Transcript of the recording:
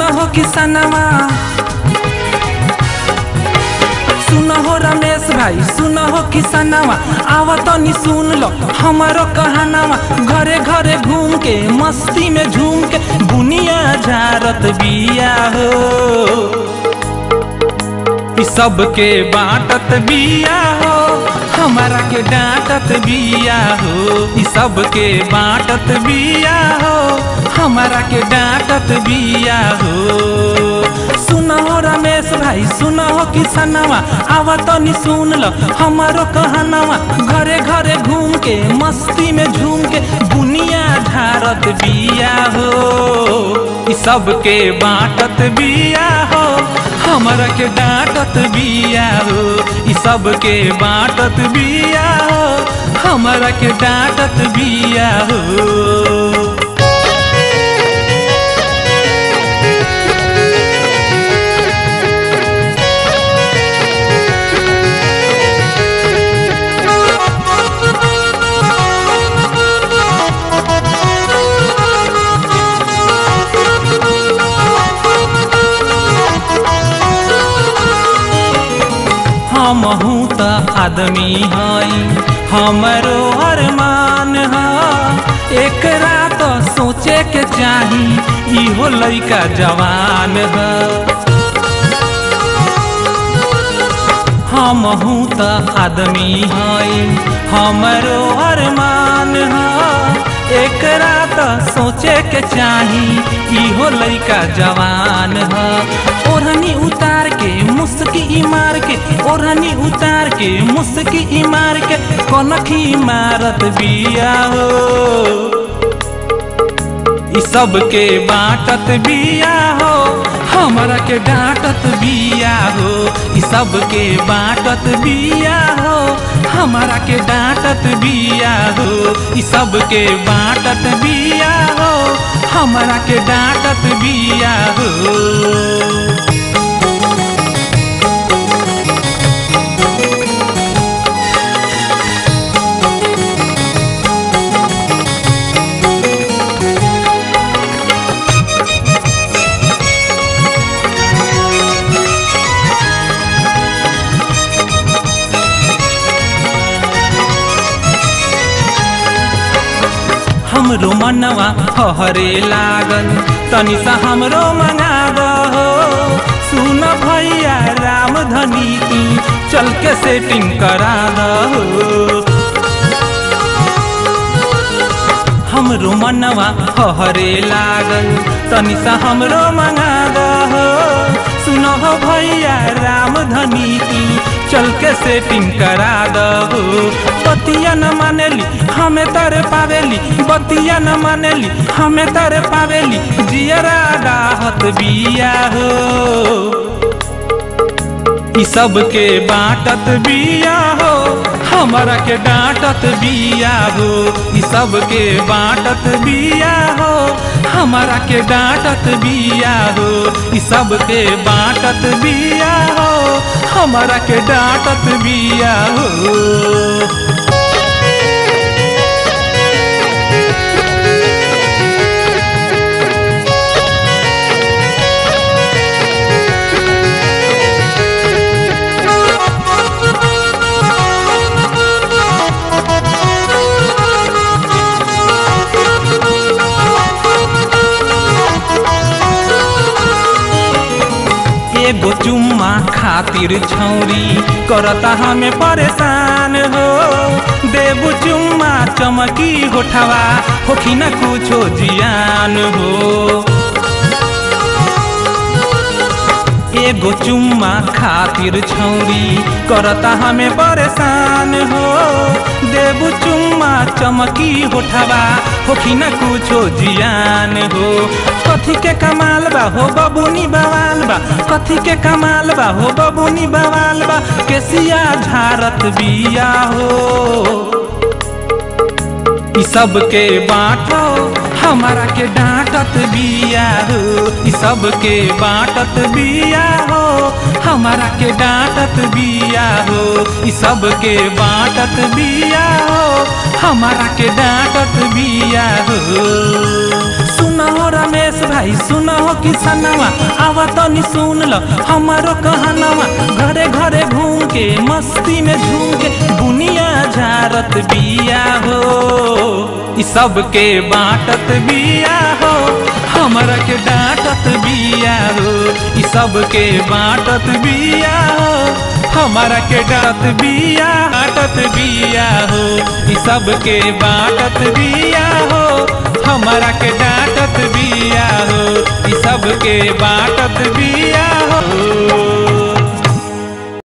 हो किसनवा सुन हो रमेश भाई सुन हो किसनवा आव तनी सुन लो हमारो कहानवा घरे घरे घूम के मस्ती में झूम के बुनिया झारत बिया हो ई सबके बाटत बिया हो हमारा के डांटत बिया हो ई सबके बाटत बिया हो हमारा के डांटत बिया हो सुन हो रमेश भाई सुन हो किसनवा आवा तनी सुन लो हमारो कहनवा घरे घरे घूम के मस्ती में झूम के बुनिया झारत बिया हो ई सबके बाटत बिया हो हमरा के डांटत बिया हो ई सबके बाटत बिया हो हमरा के डांटत बिया हो हमहू त आदमी हई हमरो अरमान ह एक रात सोचे के चाही इहो लइका जवान ह हमहू त आदमी हई हमरो अरमान ह एक रात सोचे के चाही इहो लइका जवान ह ओढ़नी उतार के मुस्की मार के ओढ़नी उतार के मुस्की मार के कनखी मारत बिया हो ई सबके बाटत बिया हो हमरा के डांटत बिया हो ई सबके बाटत बिया हो हमरा के डांटत बिया हो ई सबके बाटत बिया हो हमरा के डांटत बिया हो हमरो मनवा हरे लागल तनी सा हमरो मंगा दहो सुन भैया राम धनी तू चल के सेटिंग करा दहो हमरो मनवा हरे लागल तनी सा हमरो मंगा दहो सुनो हो भैया राम धनी तू चल के सेटिंग करा दहो बतिया न मानेली हमें तर पावेली बतिया न मानेली हमें तर पावेली जियरा डाहत बिया हो ई सबके बाटत बिया हो हमरा के डांटत बिया हो ई सबके बाटत बिया हो हमरा के डांटत बिया हो ई सबके बाटत बिया हो हमरा के डांटत बिया हो एगो चुम्मा खातिर छौरी करता हमें परेशान हो देबू चुम्मा चमकी होठवा होखी न कुछो जियान हो एगो चुम्मा खातिर छौरी करता हमें परेशान हो देबू चुम्मा चमकी होठवा होखी न कुछो जियान हो कथी के कमाल बा हो बबुनी बवाल बा कथी के कमाल बा हो बबुनी बवाल बा केसिया झारत बिया हो ई सबके बाटो हमारा के डांटत बिया हो ई सबके बाटत बिया हो हमारा के डांटत बिया हो ई सबके बाटत बिया हो हमारा के डांटत बिया हो सुन हो रमेश भाई सुन हो किसनवा आवा तनी सुन ल हमारो कहनवा घरे घरे घूम के मस्ती में झूम के दुनिया झारत बिया हो ई सबके बाटत बिया हो हमरा के डांटत बिया हो ई सबके बाटत बिया हो हमारा के डांटत बिया डांटत बिया हो ई सबके बाटत बिया हो हमारा के डांटत बिया हो ई सबके बाटत बिया हो